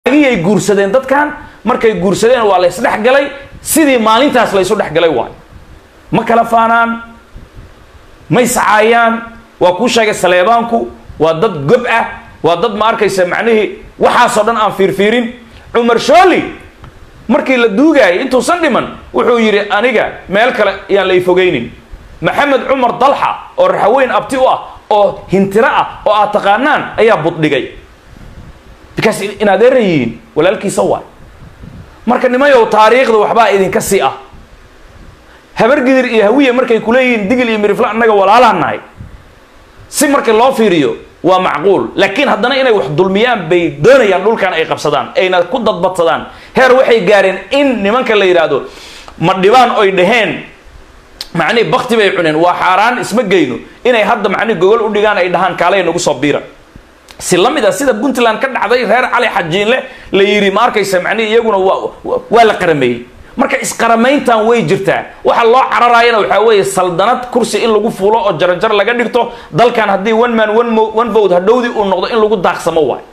ay guursadeen dadkan markay guursadeen waa la isdhexgalay sidii maalintaas la isu dhexgalay waayo ma kala faanaan ma iscaayaan waa kuu sheegay saleebaanku waa dad gob ah waa dad ma arkaysa macnihii waxaasoo dhan aan fiirfiirin cumar shooli markii la duugaayay intuusan dhiman wuxuu yidhi aniga meel kale yaan la ifogaynin maxamed cumar dalxa oo raxaweyn abti u ah oo hintiro ah oo aad taqaanaan ayaa buddhigay bikaas in adeera yihiin walaalkiisa waay marka nimayow taariikhda waxbaa idinka sii ah habargidir iyo hawiya markay kuleeyihiin digil iyo mirifla annaga walaalaan nahay si marka loo fiiriyo waa macquul laakiin haddana inay wax dulmiyaan bay doonayaan dhulkan ay qabsadaan ayna ku dadbadsadaan heer waxay gaareen in nimanka la yidhaahdo ma dhibaan oy dhaheen macnihi bakti bay cuneen waa xaaraan isma geyno inay hadda macnihi gogol u dhigaan ay dhahaan kaalay nagu soo biira si la mid a sida puntland ka dhacday reer cali xajiinle la yidhi ma arkaysa macnihi iyaguna waa waa la qarameeyey marka isqaramayntan way jirtaa waxa loo cararaayana waxaa weeye saldanad kursi in lagu fuulo oo jaranjar laga dhigto dalkan haddii one man one mo one vote hadhowdii uu noqdo in lagu daaqsamo waayo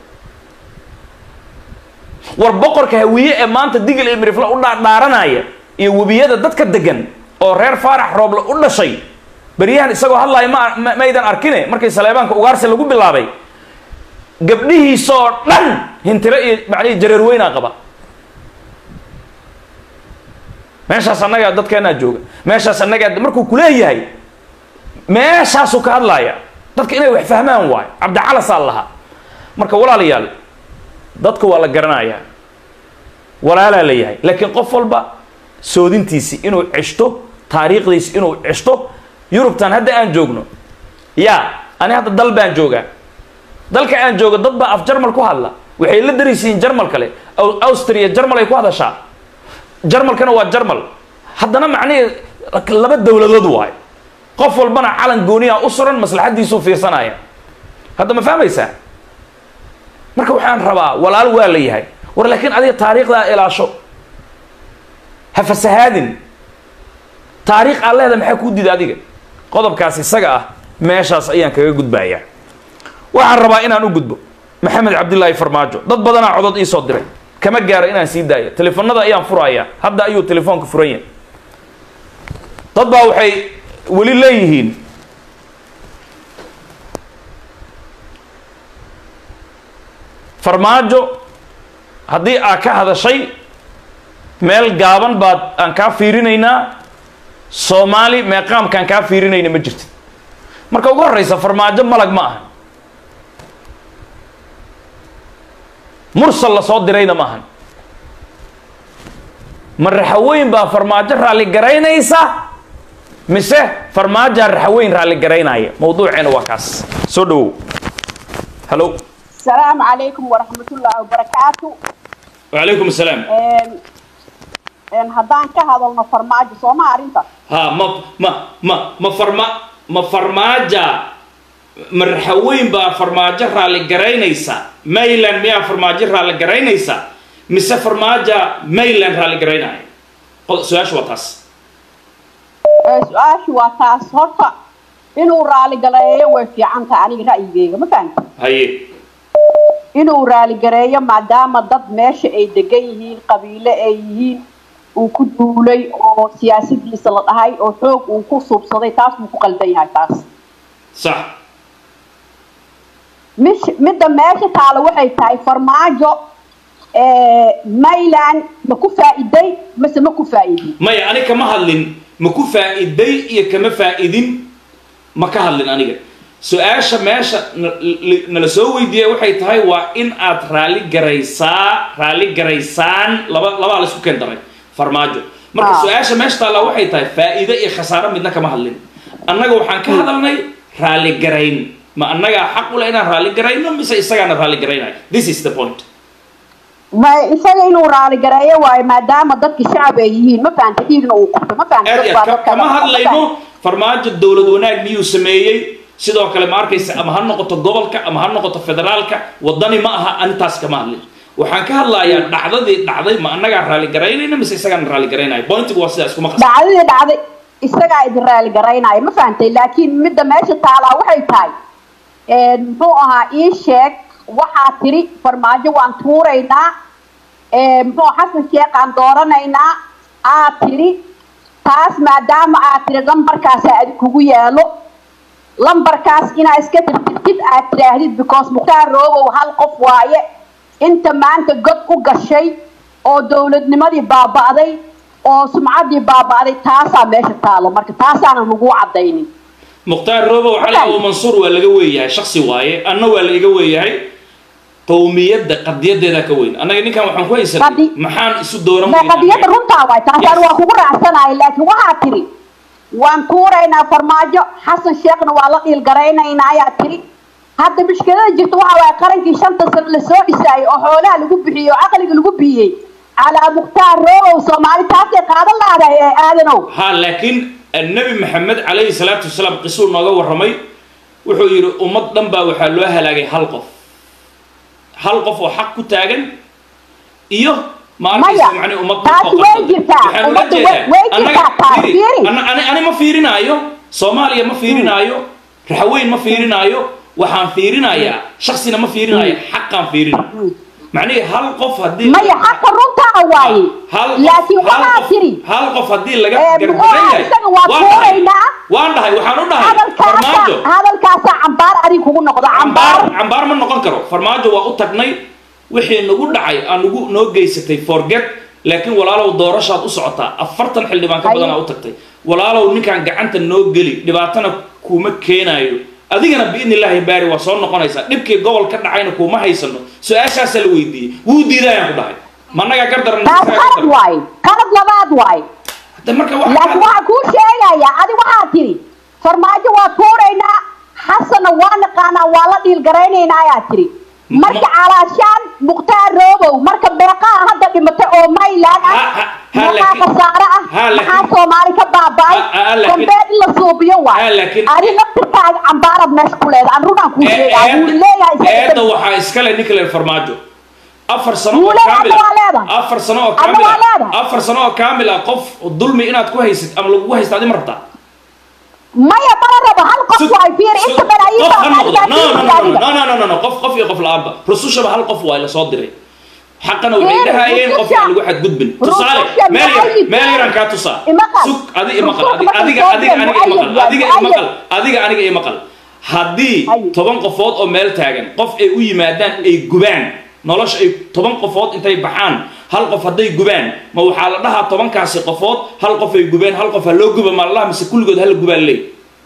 war boqorka hawiye ee maanta digil iyo mirifla u dhaadhaaranaya iyo webiyada dadka degan oo reer faarax rooble u dhashay beryahan isagoo hadlaaya ma maydan arkine markii saleebaanka ugaarsi lagu bilaabay gabdhihiisoo dhan hintiro iyo macnihi jareerweynaa qaba meeshaas annagaa dadkeenaa jooga meeshaas annagaa markuu kuleeyahay meeshaasuu ka hadlaaya dadka inay wax fahmaan waayo cabdicalasaa lahaa marka walaalayaal dadka waa la garanayaa walaalaa la yahay laakiin qof walba soodintiisi inuu ceshto taariikhdiisi inuu ceshto yurubtan hadda aan joogno ya ani hadda dal baan joogaa dalka aan joogo dad baa af jarmal ku hadla waxay la daraysiin jarmal kale austria jarmal ay ku hadashaa jarmalkana waa jarmal haddana macnihii laba dowladood waayo qof walbana calan gooniya u suran maslaxaddiisuu fiirsanaya hadda ma fahmaysaa marka waxaan rabaa walaal waa la yahay war laakiin adiga taariikhdaa ilaasho ha fasahaadin taariikh aan leeda maxaa kuu dida adiga qodobkaas isaga ah meeshaas ayaan kaga gudbayaa waxaan rabaa inaan u gudbo maxamed cabdillaahi farmaajo dad badanaa codod iisoo diray kama gaaro inaan sii daayo telefoonada ayaan furayaa hadda ayuu telefoonka furan yahay dad baa waxay weli leeyihiin farmaajo haddii aad ka hadashay meel gaaban baad aan kaa fiirinaynaa soomaali meeqaamkaan kaa fiirinayna ma jirtid marka ugu horreysa farmaajo malag ma aha mursal la soo dirayna ma ahan ma raxaweyn baa farmaajo raalli garaynaysa mise farmaajaa raxaweyn raalli garaynaya mawduuceena waa kaas soo dhawow hallo السلام عليكم ورحمة الله وبركاته wacalaykum asalaam إن هدان كهذا المفرماج سوما أرنتا ha ma ma ma ma farma ma farmaaja ma raxaweyn baa farmaajo raalli garaynaysa mayland miyaa farmaajo raalli garaynaysa mise farmaaja mayland raalli garaynaya qod- su-aasha waa taas سؤال واتاس هرتا إنه رالي قلايا وفي عنتا عني رأيي بيغا ما فهمت haye inuu raaligareeyo maadaama dad meesha ay degan yihiin qabiile ay yihiin uu ku duulay oo siyaasadiisa la dhahay oo xoog uu ku suubsaday taas buu ku qaldan yahay taas sax mish midda meesha taalo waxay tahay farmaajo mayland ma ku faa'iday mase ma ku faa'iidin maya ani kama hadlin ma ku faa'iday iyo kama faa'idin ma ka hadlin aniga su-aasha meesha na- li- nala soo weydiiyay waxay tahay waa in aad raalli garaysaa raalli garaysaan laba labaa laisku keen daray farmaajo marka Ah. su-aasha meesha taallaa waxay tahay faa'iide iyo khasaaro midna kama hadlin annaga waxaan ka hadalnay raalli garayn ma annagaa xaq u leh inaan raalli garayno mise isagaana raalli garaynayo this is the point ma isaga inuu raaligareeyo waayo maadaama dadka shacab ay yihiin ma fahanta dhiigna uu qabto ma fahanta aad dad iyo baa aad dadka kama ma hadlayno fahanta. farmaajo dowlad wanaag miyuu sameeyey sidoo kale ma arkaysa ama ha noqoto gobolka ama ha noqoto federaalka wadani ma aha anintaas kama hadlin waxaan ka hadlayaa dhacdadii dhacday ma annagaa raalli garaynayna mise isagaan raalli garaynaya pointigu waa sidaa iskuma qas dhacdadii dhacday isagaa idin raali garaynaya ma fahantay laakiin midda meesha taalaa waxay tahay muxuu ahaa ii sheeg waxaa tiri farmaajo waan tuuraynaa ee, muxuu xasan sheekh aan dooranaynaa aad tiri taas maadaama aad tiri lambarkaasa adi kugu yaalo lambarkaas inaa iska tirtirtid aad tiraahdid because mukhtaar roobow hal qof waaye inta maanta god u gashay oo dowladnimadii baaba'day oo sumcaddii baaba'day taasaa meesha taalo marka taasaana lagu cadaynin mukhtaar roobow cali Markaan- abu mansuur waa laga weeyahay shaksi waaye anna waa la iga weeyahay qowmiyadda qadiyadeeda ka weyn annaga ninkan waxaan ku haysanay Qadi- maxaan isu dooran ma weynaa? qadiyadda runtaa waay taasaan Yes. waa kugu raacsanahay laakiin waxaa tiri waan tuuraynaa farmaajo xasan sheekhna waa la dhiilgaraynaynaa ayaa tiri hadda mushkilada jirta waxa waaye qarankii shanta sano lasoo dhisaayay oo xoolaha lagu bixiyey oo caqliga lagu bixiyey calaa mukhtaar roobow soomaali taasay qaadan lahdahay ee aadanow ha laakiin annabi maxamed calayhi salaatu wasalaam qisuu nooga warramay wuxuu yidhi ummad dhan baa waxaa loo halaagay hal qof hal qof oo xaq ku taagan iyo ma arkaysa Maya, macnii ummad taas dhulka way qabsatay. jirtaa, Waxaan ula ummadda jeedaa, way- way annaga- jirtaa, taas fiiri, fiiri. ana- ani ani ma fiirinaayo soomaaliya ma fiirinaayo raxweyn ma fiirinaayo waxaan fiirinayaa shaksina ma fiirinaayo xaqaan fiirinaya macnihii hal qof haddii maya xaqa runtaa waaye hal qof- laakiin hal waxaa qof- tiri hal qof haddii laga Ee, gargaran muxuu yahay isaga waa waan dhahay tuuraynaa. waan dhahay waxaan u dhahay hadalkaasa farmaajo hadalkaasa cambaar adig kugu noqdo cambaar cambaar cambaar ma noqon karo farmaajo waa u tagnay wixii nagu dhacay aan nagu noo geysatay forget laakiin walaalow doorashaad u socotaa afartan xildhibaan ka Haye. badanaa u tagtay walaalow ninkaan gacanta noo geli dhibaatana kuuma keenaayo adigana biidni illaahi baari waa soo noqonaysaa dhibkii gobol ka dhacayna kuuma haysano su-aashaasaa la weydiiyey wuu diidayaan ku dhahay managaa gardaran taas qalad waaye qalad labaad waaye Hadda marka waxa laakiin waxaa kuu sheegaya adi waxaa tiri farmaajo waa tuuraynaa xasanna waa naqaanaa waa la dhiilgaraynaynaa ayaa tiri marka calaashaan mukhtaar roobow marka beeqaha hadda dhimatay oo mayland ah Ha- ha- ha, maxaa laakiin- khasaare ah ha, laakiin- maxaa soomaali ka baaba'ay Ha- ha, laakiin- dambeed in la suubiyo Ha, waay laakiin- adi laftirkaaga cambaarad meesha ku leedahay an runaan kuu sheegaya wuu leeyahay isaga eedda waxaa iskale ninka le farmaajo afar sano oo Wuu leeyahay, kaamil hadda waa leedahay. ah afar sano oo Hadda kaamil waa ah leedahay. afar sano oo kaamil ah qof dulmi inaad ku haysid ama lagugu haysta adi ma rabtaa maya mana rabo hal qof Sug- waay fiir inta sug- balaayiin qof ha baa noqdo. qaadkaa No, no, no, fiirka no, adiga. no, no, no, no, no, qof qof iyo qof la-aanba rusushaba hal qof waa la soo diray xaqana waxay Fiiri, dhahayeen qof rususha- aan lagu xadgudbin tusaale rususha meel yar mu'ayid meel yahay. yaraan kaa tusaa Imaqal. sug adi imaqal Rususha adiga markay adiga soo adiga direen aniga imaqal mu'ayid adiga yahay, imaqal mu'ayid. adiga aniga imaqal haddii Haye. toban qofood oo meel taagan qof ay u yimaadaan ay gubaan nolosha ay toban qofood intay baxaan hal qof hadday gubaan ma waxaa la dhahaa tobankaasi qofood hal qof ay gubeen hal qof ha loo guba ma la dhaha mise kulligood hala gubaa leey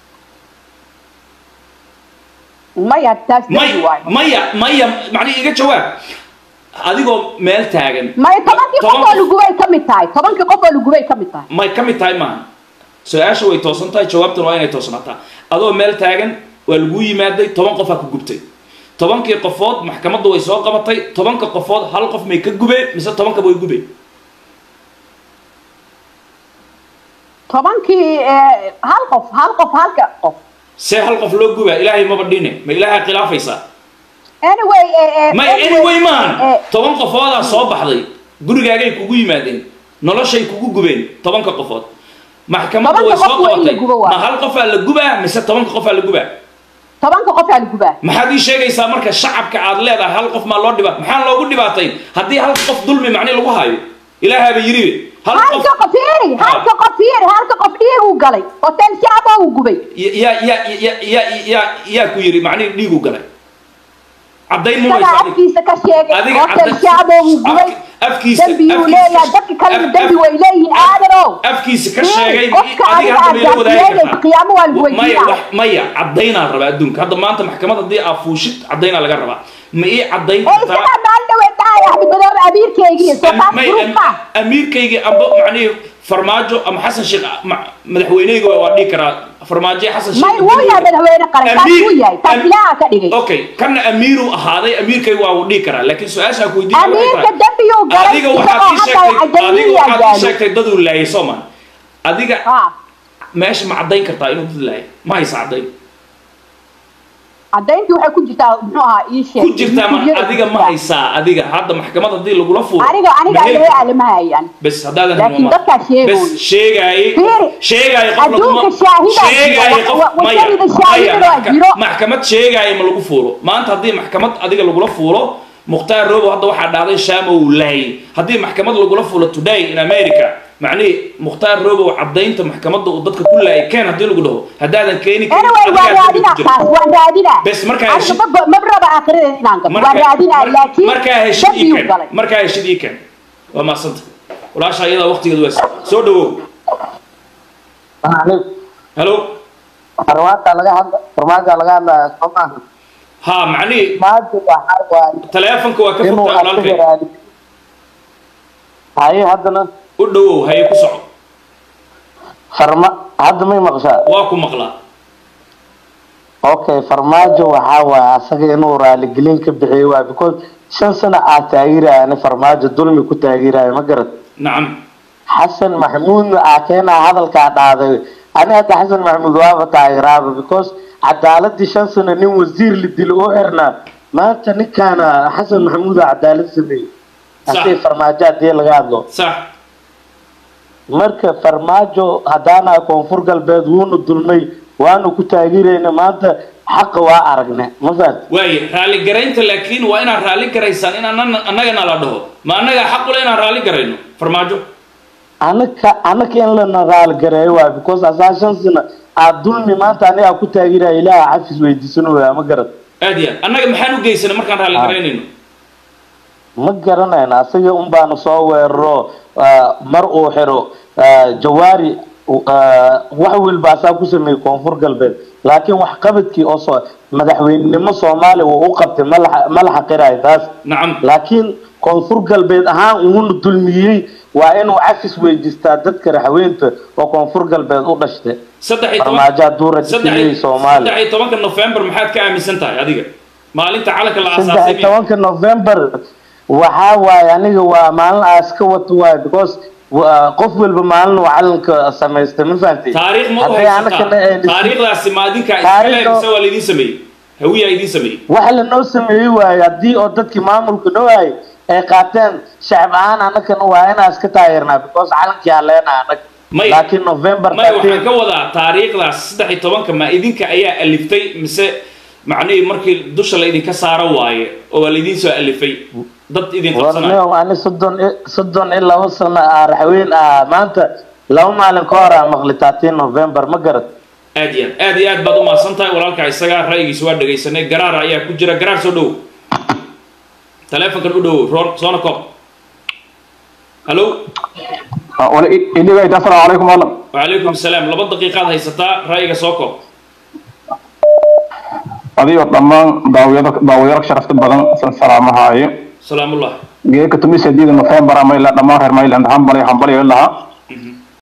maya taas may dembi waay maya maya macnihi iga jawaab adigoo meel taagan maya tobankii qof toban oo lagubay ka mid tahay tobankii qof oo lagubay ka mid tahay may ka mid tahay maaha su-aasha way toosan tahay jawaabtuna waa inay toosnaataa adoo meel taagan waa laguu yimaaday toban qofaa ku gubtay tobankii qofood maxkamadda way soo qabatay tobanka qofood hal qof may ka gubeen mise tobankaba way gubeen tobankii eh, hal qof hal qof halka qof see hal qof loo gubaa ilaahay maba dhine ma ilaahay khilaafaysaa anyway eh, eh, may anyway eh, maahan toban qofoodaa soo baxday gurigaagay kugu yimaadeen noloshay kugu gubeen tobanka qofood maxkamadda way Tobanka soo qof waa in la qabatay gubo waa. ma hal qofaa la gubaa mise tobanka qofaa la gubaa tobanka qof aa lagubaa maxaad ii sheegaysaa marka shacabka aad leedahay hal qof maa loo dhibaat maxaan loogu dhibaatayn haddii hal qof dulmi macni lagu hayo ilaahaaba yiri hal qof halka qof fiiri halka qof fiiri halka qof dhiiguu galay hotel shaaba uu gubay yaa yaa yaa yaa yaa yaa ku yiri macni dhiigu galay caddayn ma isagaa waysa adiga afkiisa ka sheegay adiga hotel cadda- shaaba uu gubay afki- afkiisa dembiyuu afkiisa- leeyahay dadka kalena af- dembi af- way leeyihiin aadanow afkiisa ka Fiiri, sheegay qofka adiga adiga hadda aad mayla wadaagi gaarsiinaysa, kartaa qiyaamo waa lagu maya weydiinaa. wax maya caddaynaa rabaa adduunka hadda maanta maxkamad haddii aa fuushid caddaynaa laga rabaa ma ii caddayn ee kartaa isagaa maalin dhaweed dhahay axmed madoobe amiirkeygii soo taas may- gruub ma amiirkaygii amba macnihi farmaajo ama xasan sheekh ma- madaxweyneyga waa dhihi karaa farmaajo iyo xasan may sheekh wuu yahay madaxweyne qaran taas Amiir- wuu yahay taas am- ilaaha ka dhigay okay kana amiiruu ahaaday amiirkayga waa uu dhihi karaa laakiin su-aashaa ku weydiin amiirka dembiyuu galay adiga waxaad isagoo ii hadda sheegtay adiga ajamiyaa waxaad ii gaalo sheegtay daduu laayay soomaan adiga ha meesha ma caddayn kartaa inuu dad laayay ma haysa caddayn cadayntii waxay ku jirtaa muxuu ahaa ii sheeg ku jirtaa mar adiga ma haysaa adiga hadda maxkamad haddii lagula fuuro aniga aniga ma heli ayaga kartaa? alama hayaan bes haddaadan Laakiin hilmaamo. dadkaa sheegay. bes sheegaaye Fiiri, sheegaaye qof adduunka laguma- shaahidaa sheegaaye jiro, qof wa- wa- maya wadanida maya shaahidada waa maxka- jiro. maxkamad sheegaaye ma lagu fuulo maanta haddii maxkamad adiga lagula fuulo mukhtaar robo hadda waxaa dhacday shaama uu laayay haddii maxkamad lagula fuulo today in america macnihi mukhtaar robo cadaynta maxkamadda uu dadka ku laayay keen haddii lagu dhaho haddaadan keeni karin, anyway waa adigaa raadinaa jiro. taas waa raadinaa Bes markaa aniga heshi- ma- ma raba aakhiradeeda inaan galo waa Marka- raadinaa mar- laakiin markaa heshid ii dambiyuu keen galay markaa heshid ii keen waa maasanta walaasha iyada waqtigeedu waa soo dhawow halo farmaaka laga hadla farmaaka laga hadlaya soo maaha ha macnihi maanta waxaa waaye taleefanka waa ka inuu fogtaa asaga walaalkay raadi haye haddana u dhawow haye ku soco farma hadda may maqshaa waa ku maqlaa okay farmaajo waxaa waaye asaga inuu raaligelin ka bixiyo waa because shan sano aad taageeraya ani farmaajo dulmi ku taageeraya ma garad nacam xasan maxamuudna aa keenaa hadalkaa dhaaday ani hadda xasan maxamuud waaba taageeraaba because cadaaladii shan sano nin wasiir la dilo oo xirnaa maanta ninkaana xasan maxamuuda cadaalad sameeyey Sax. hadii farmaajo hadii laga hadlo sax marka farmaajo haddaana koonfur galbeed wuuna dulmay waanu ku taageerayna maanta xaqa waa aragne ma fahat waaye raali garaynta laakiin waa inaad raali garaysaan in anana- annagana la dhaho ma annagaa xaq ule inaan raali garayno farmaajo anaka anaka in lana raaligareeyo waa because asaa shan sano aad dulmi maanta anigaa ku taageeraya ilaaha xafis weydiisanooya ma garad aad iyo aad annaga maxaan u geysana markaan raali Ah. garaynayno ma garanayna asaga un baanu soo weeraro ah, mar uu xiro ah, jawaari ah, wax walba asaa ku sameeyey koonfur galbeed laakiin wax qabadkii oo soo madaxweynenimo soomaaliya uu u qabtay ma la- ma la xaqirayo taas nacam laakiin koonfur galbeed ahaan uuna dulmiyey waa inuu cafis weydiistaa dadka raxweynta oo koonfur galbeed u dhashtay saddex iyo toban farmaajo hadduu rajisiyey saddex soomaaliya iyo tobanka november maxaad ka aaminsan tahay adiga maalinta calanka la saddex aasaasay iyo tobanka november waxaa waaye aniga waa maalin aas ka wato waaye because wa- qof walba maalin uu calanka samaystay ma fahantay taariikh ma u Hadday haysataa anakana aynu- taariikhdaasi ma adinka Taariikhda- iskale mise waa laydin sameeyey hawiyaa idiin sameeyey waxa lanoo sameeyey waaye haddii oo dadkii maamulka noo hayay ay qaateen shacab ahaan anakana waa inaas ka taageernaa because calankii haleena anag Maya. laakiin november maya waxaan 13 ka wadaa taariikhdaas saddex iyo tobanka ma idinka ayaa aliftay mise macnihii markii dusha laydinka saaro waaye oo waa laydiin soo alifay dad idin qabsanaya warneo ani soddon i- soddon iyo laba sano ah raxweyn ah maanta laba maalin ka hor aa maqli taatiin november ma garad aad iyo aad aad iyo aad baad u mahadsan tahay walaalkaa isagaa ra'yigiisa waa dhegaysanay garaar ayaa ku jira garaar soo dhow taleefonkan u dhow roon soona koob hallo iniga assalaamu calaykum malam wacalaykum salaam laba daqiiqaad haysataa ra'yiga soo koob adigo dhammaan daawiyada daawayaro sharafta badan san salaamahaaye salaamullah geeka tumiseediida november ama ilaa dhammaan reer mayland hambali hambali lahaa